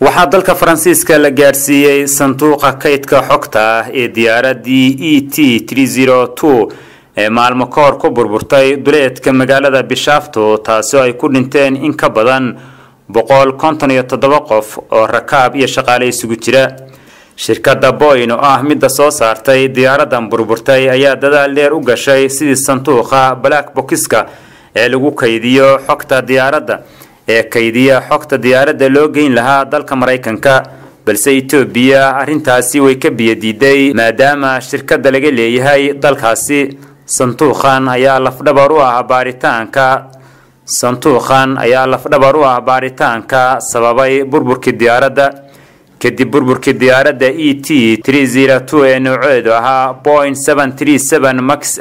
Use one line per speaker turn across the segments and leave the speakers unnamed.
waxaa dalka faransiiska la gaadhsiiyey sanduuqa kaydka xogta ah ee diyaaraddii e t ee maalmo ka hor ku burburtay duleedka magaalada bishaafto taasoo ay ku dhinteen in ka badan boqol konton iyo toddoba qof oo rakaab iyo shaqaale isugu jira shirkadda boyn oo ah midda soo saartay diyaaraddan burburtay ayaa dadaal dheer u gashay sidii sanduuqa black bokiska ee lagu kaydiyo xogta diyaaradda ee kaydiya xogta diyaaradda loo geyn lahaa dalka maraykanka balse etoobiya arrintaasi way ka biyadiiday maadaama shirkadda laga leeyahay dalkaasi sanduuqan ayaa lafdhabar u ah baaritaanka sanduuqan ayaa lafdhabar u ah baaritaanka sababay burburkii diyaaradda kadib burburkii diyaaradda e t ee nooceedu ahaa point max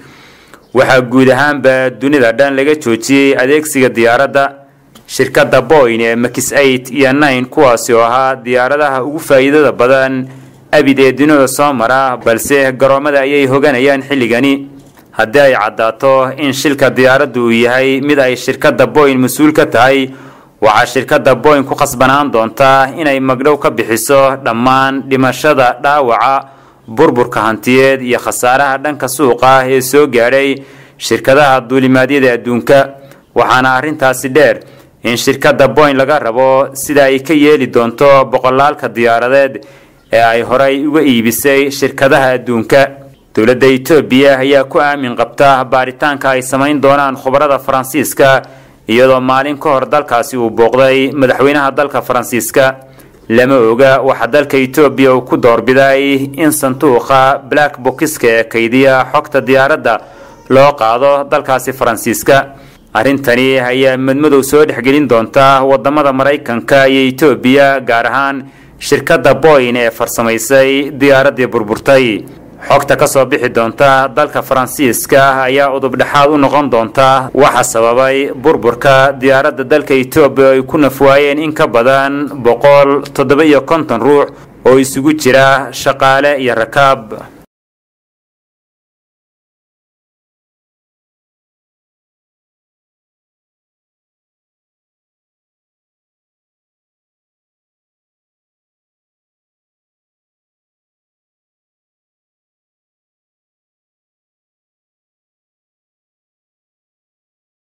waxaa guud ahaanba dunida dhan laga joojiyey adeegsiga diyaaradda shirkadda boyn ee max iyo nine kuwaasi oo ahaa diyaaradaha ugu faa'iidada badan abid ee dunida soo mara balse garoomada ayay hoganayaan xilligani haddii ay caddaato in shilka diyaaraddu uu yahay mid ay shirkadda boyn mas-uul ka tahay waxaa shirkadda boyn ku khasbanaan doontaa inay magdhow ka bixiso dhammaan dhimashada dhaawaca burburka hantiyeed iyo khasaaraha dhanka suuqa ah ee soo gaadhay shirkadaha duulimaadyada adduunka waxaana arrintaasi dheer in shirkadda boyn laga rabo sida ay ka yeeli doonto boqolaalka diyaaradeed ee ay horay uga iibisay shirkadaha adduunka dowladda etoobiya ayaa ku aamin qabta baaritaanka ay samayn doonaan khubarada faransiiska iyadoo maalin ka hor dalkaasi uu booqday madaxweynaha dalka faransiiska lama oga waxaa dalka etoobiya uu ku doorbiday in sanduuqa black bokiska ee kaydiya xogta diyaaradda loo qaado dalkaasi faransiiska arrintani ayaa madmadow soo dhexgelin doonta wadamada maraykanka iyo etoobiya gaar ahaan shirkadda boyn ee farsamaysay diyaaraddii burburtay xogta ka soo bixi doonta dalka faransiiska ayaa udubdhexaad u noqon doonta waxa sababay burburka diyaaradda dalka etoobiya ay ku nafwaayeen in ka badan boqol toddoba iyo konton ruux oo isugu jira shaqaale iyo rakaab